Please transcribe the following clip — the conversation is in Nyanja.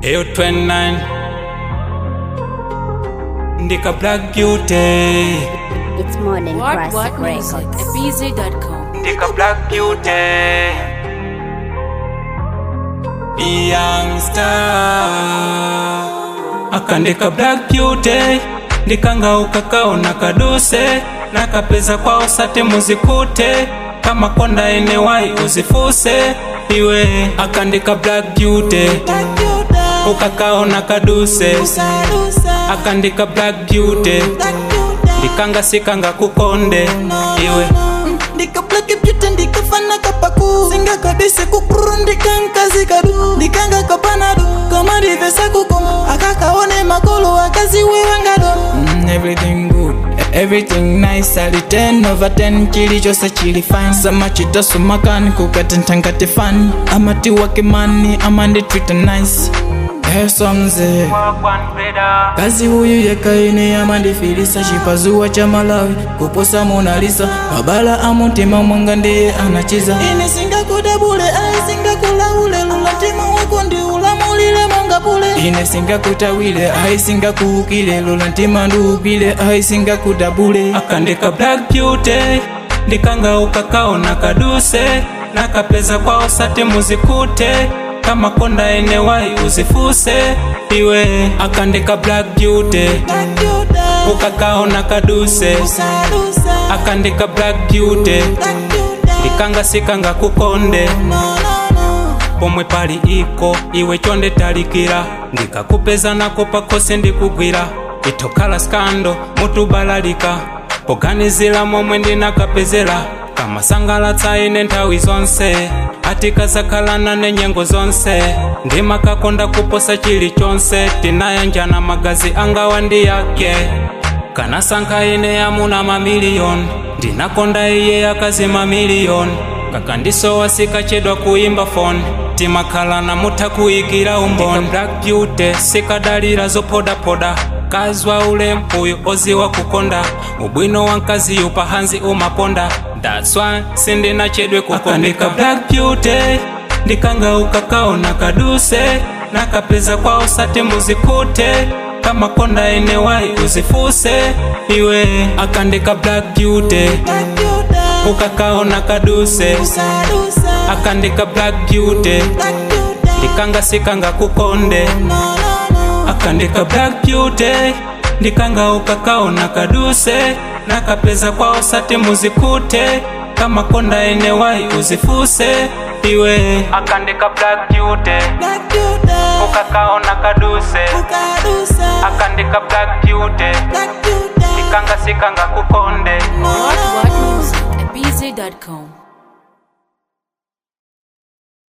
Eyo 29 Ndika Black Beauty It's more than What classic What Music records. at BZ.com. Ndika Black Beauty Young Star Akandika Black Beauty Ndikanga ukakaona kaduse nakapeza kwao sate muzikute kama konda enewai uzifuse iwe akandika Black Beauty ukakaona kaduse akandika Black Beauty ndikanga sikanga kukonde iwe ndikablake byute ndikafana kapaku singa kabise kukuru ndikankazi kadu ndikanga kapanado kama ndivesa kukomo akakaone makolo akazi wewangado mm, everything good everything nice ali 10 over 10 chili chose chili fine sama chitasumakani kukatentangate fani amati wake mani amanditwita nice esomze kazi huyu yekaine amandifilisa chipazuwa cha malawi kuposa monalisa mabala amutima mwanga ndiye anachiza ine singakudabule ai singakulaule lula mtima wako ndi ulamulile monga bule ine singakutawile ai singakuukile lula mtima ndiupile ai singakudabule akandika Black Beauty ndikanga ukakaona kaduse nakapeza kwao sate muzikute kama konda enewai uzifuse iwe akandika Black Beauty ukakaona kaduse akandika Black Beauty ndikanga sikanga kukonde pomwe pali iko iwe chonde talikira ndikakupeza nako pakose ndikugwira itokhala skando mutubalalika poganizira momwe ndinakapezera kamasangalatsa ine nthawi zonse atikazakhalana nenyengo zonse ndimakakonda kuposa chilichonse tinayanjana magazi angawa ndi yake kanasankha ine yamuna mamiliyoni ndinakonda iye akazi mamiliyoni kakandisowa sikachedwa kuimba foni timakhalana mutha kuyikira umboni black beauty sikadalira zopodapoda kazwa ule mpuyu oziwa kukonda ubwino wa mkazi yupahanzi umaponda that's why sindinachedwe kukondeka black beauty ndikanga ukakaona kaduse nakapeza kwao sate muzikute kama konda enewai uzifuse iwe akandika black beauty ukakaona kaduse akandika black beauty ndikanga sikanga kukonde akandika black beauty ndikanga ukakaona kaduse nakapeza kwao sate muzikute kama konda enewai uzifuse iwe akandika black beauty ukakaona kaduse akandika black beauty ndikanga sikanga kukonde What What Music at BZ.com.